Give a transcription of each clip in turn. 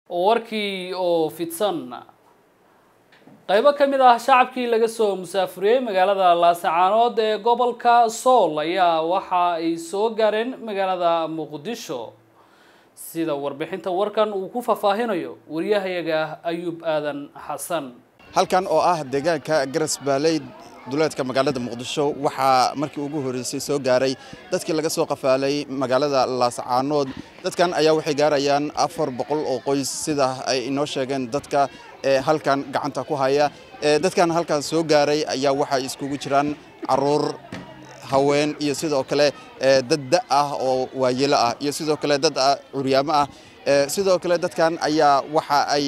warkii oo fidsan qaybo ka mid ah shacabkii laga soo musaafuriyey magaalada laasacaanood ee gobolka sool ayaa waxa ay soo gaareen magaalada muqdisho sida warbixinta warkan uu ku faahfaahinayo wariyahayaga ayuub aadan xasan halkan oo ah deegaanka garas baaley duleedka magaalada muqdisho waxaa markii ugu horreysay soo gaaray dadkii laga soo qafaalay magaalada laasacaanood dadkan ayaa waxay gaarayaan afar boqol oo qoys sida ay inoo sheegeen dadka ee halkan gacanta ku haya dadkan halkan soo gaaray ayaa waxay iskugu jiraan caruur haween iyo sidoo kale dad da ah oo waayelo ah iyo sidoo kale dad curyaamo ah sidoo kale dadkan ayaa waxa ay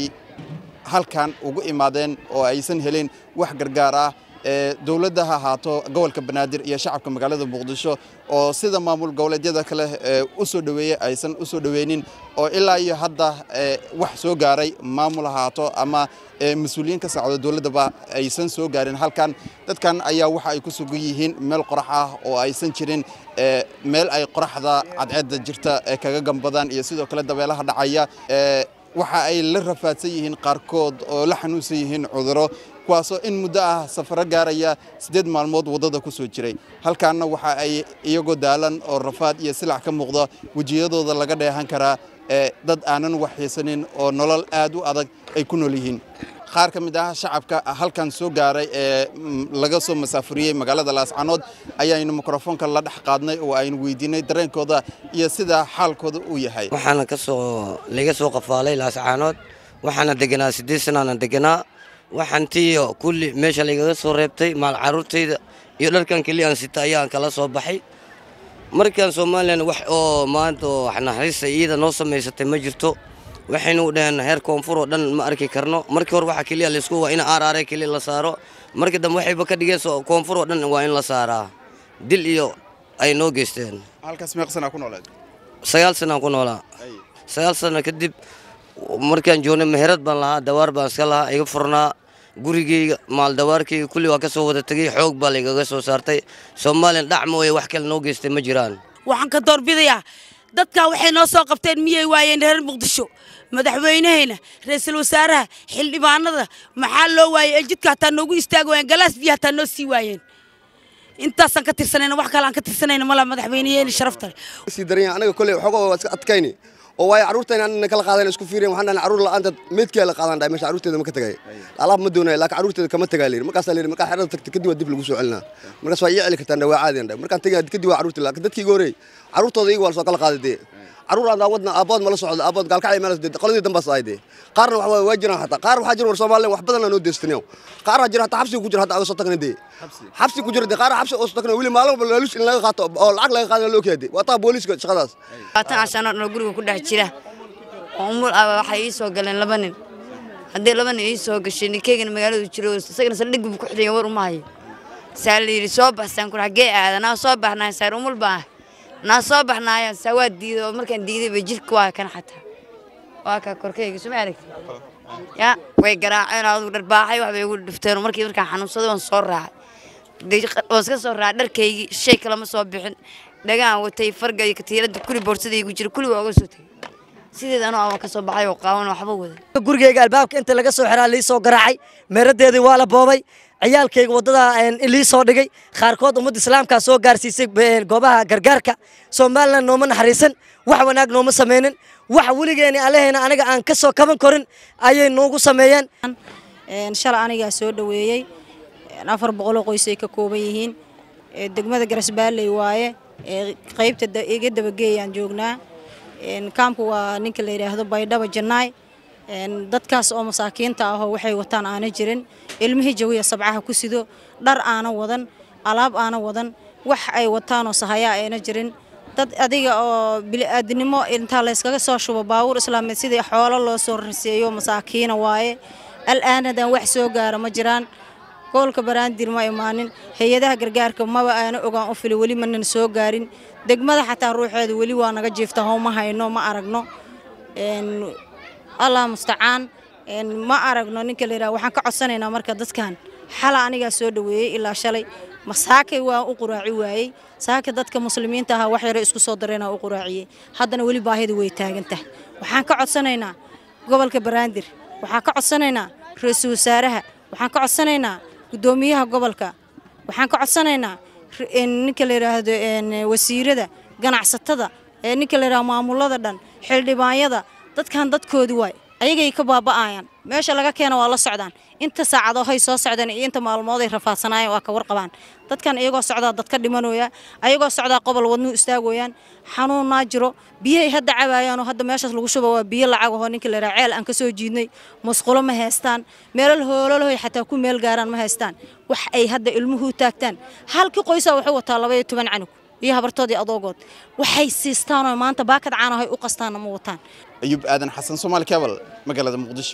halkan ugu imaadeen oo aysan helin wax gargaar ah dowladda ha ahaato gobolka banaadir iyo shacabka magaalada muqdisho oo sida maamul goboleedyada kale u soo dhoweeyey aysan u soo dhoweynin oo ilaa iyo hadda wax soo gaaray maamul ahaato ama mas-uuliyiin ka socda dowladdaba aysan soo gaarin halkan dadkan ayaa waxa ay ku sugan yihiin meel qorax ah oo aysan jirin meel ay qoraxda cadceedda jirta kaga gambadaan iyo sidoo kale dabeelaha dhacaya waxa ay la rafaadsan yihiin qaarkood oo la xanuunsan yihiin cuduro kuwaasoo in muddo ah safaro gaaraya siddeed maalmood waddada ku soo jiray halkaanna waxa ay iyagoo daalan oo rafaad iyo silac ka muuqda wejiyadooda laga dheehan karaa dad aanan waxaysanin oo nolol aad u adag ay ku nool yihiin qaar ka mid ah shacabka halkan soo gaaray ee laga soo masaafuriyey magaalada laascanood ayaaynu mikrofoonka la dhex qaadnay oo aynu weydiinay dareenkooda iyo sida xaalkooda uu yahay waxaana kasoo laga soo qafaalay laascaanood waxaana deganaa siddeed sanaana deganaa waxaantiiyo kulli meesha laygaga soo reebtay maal caruurtayda iyo dharkan keliya aan sita ayaan kala soo baxay markaan somalilan wax oo maanta oo naxariista iyada noo samaysatay ma jirto waxaynu dhaheen heer koonfur oo dhan ma arki karno markii hore waxaa keliya laysku waa in aaraare keliya la saaro markii dambe waxayba ka dhigeen koonfur oo dhan waa in la saaraa dil iyo ay noo geysteen halkaas meeq sanaa ku nooleed sagaal sanaan ku noolaa sagaal sana kadib markaan joognay meherad baan lahaa dawaar baan iska lahaa iga furnaa gurigeyga maal dawaarkeyga kulli waa ka soo wada tegey xoog baa laygaga soo saartay soomaaliyan dhac mooye wax kale noo geystay ma jiraan waxaan ka doorbidayaa dadkaa waxay noo soo qabteen miyay waayeen reer muqdisho madaxweynahayna ra-iisul wasaaraha xildhibaanada maxaa loo waayey ee jidka hataa noogu istaagi waayeen galaas biyo hataa noo sii waayeen intaasaan ka tirsanayna wax kale aan ka tirsanayna mala madaxweynayeeni sharafta leh sii daran yahay anaga kolley waxooga waa iska adkayni oo waayo carruurtayna anna kala qaadeen isku fiireen waxaan dhahnay carruur la'aanta meedkee la qaadan dhahay meesha carruurteeda ma ka tagay alaab ma doonaya laakiin carruurteeda kama tagaa layidhi markaasaa layidhi markaa xerada tagtay kadib waa dib lagu soo celinaa markaas waa ii celi kartaan waa caadiyan dhahay markaan tagay kadib waa carruurtii laakiin dadkii iga horreeyey carruurtooda iyaga waa la soo kala qaaday dee carruur aan aawadna aabood mala socdo aabood gaalkacay meel qoladii dambaas ahay dee qaarna waxa waa jiraan xataa qaar waxaa jira war Soomaaliland wax badan aan noo deystinayo qaar waxaa jira xataa xabsi ku jira hataa aga soo tagnay dee xabsi ku jira dee qaar xabsi oo soo tagnay wili maalin walba laalush in laga qaato oo lacag laga qaadana loo keenay waa taa booliiska shaqadaas labaatan casano dhan guriga ku dhex jira oo umul ah waxay ii soo galeen laba nin haddii laba nin ii soo gashay ninkeygana magaaladu jiro isagana saldhig buu ku xidhaya war uma hayo saa la yidhi soo baxsaan kur xaggee aadanaa soo baxnaa saar umul baa naa soo baxnaaya saa waa diiday oo markaan diiday bay jirka waa kan xataa waa kaa korkeyga suma aragti ya way garaaceen adigu dharbaaxay wax bay igu dhifteen markii markaan xanuunsaday waan soo raacay waan iska soo raacay dharkaygii shay kalama soo bixin dhagaan watay farga iyo katiirada kuli boorsadaygu jira kuli waa uga soo tegay sideed anoo aan ka soo baxay oo qaawan waxba wada gurigeyga albaabka inta laga soo xiraa lii soo garaacay meeradeedii waa la boobay ciyaalkayga waddada lii soo dhigay qaarkood ummadda islaamkaa soo gaarsiisay goobaha gargaarka somalilan nooma naxariisan wax wanaag nooma samaynin wax weligeeni allaheena aniga aan ka soo kaban korin ayay noogu sameeyeen shalay anigaa soo dhoweeyey afar boqoloo qoys ay ka kooban yihiin degmada garasbaalley waaye qaybta iga dabageeyaan joognaa kaamku waa ninka la yidhaahdo baydhaba jannaay dadkaas oo masaakiinta ahoo waxay wataan aana jirin ilmihii jawiya sabcaha ku sido dhar aana wadan alaab aana wadan wax ay wataanoo sahayaa ayna jirin dad adiga oo bili'aadnimo intaa layskaga soo shubo baabuur islaameed sidii xoolo loo soo riseeyo masaakiina waaye al'aanadan wax soo gaara ma jiraan gobolka baraandir ma imaanin hay-adaha gargaarka maba aana ogaan u fili weli manan soo gaarin degmada xataa ruuxeeda weli waa naga jiifta how ma hayno ma aragno allah mustacaan ma aragno ninka la yidhaha waxaan ka codsanaynaa marka dadkan xala anigaa soo dhoweeyey ilaa shalay masaakay waa u quraaci waayey saaka dadka muslimiinta ahaa wax yaro isku soo dareenaa u quraaciyey haddana weli baahida way taagan tahay waxaan ka codsanaynaa gobolka banaadir waxaan ka codsanaynaa ra-iisul wasaaraha waxaan ka codsanaynaa guddoomiyaha gobolka waxaan ka codsanaynaa ninka la yidhaahdo wasiirada ganacsatada ninka la yidhahdo maamulada dhan xildhibaanyada dadkan dadkoodi waay ayagay ka baaba'ayaan meesha laga keena waa la socdaan inta saacadoo hay soo socdeen iyo inta maalmood ay rafaadsanaayeen waa ka warqabaan dadkan iyagoo socdaa dadka dhimanooya ayagoo socdaa qobol wadnuu istaagooyaan xanuunnaa jiro biyahay hadda cabayaanoo hadda meeshaas lagu shuba waa biyo lacag ahoo ninka layidhaha ceel aan ka soo jiidnay musqulo ma haystaan meelal hoolalahoy xataa ku meel gaaraan ma haystaan wax ay hadda ilmuhu u taagtaan halkii qoysaa wuxuu wataa labaiyo toban canug iyo habartoodii adoogood waxay siistaanoo maanta baakad caanahay u qastaanna ma wataan ayuub aadan xasan soomaali kebal magaalada muqdisho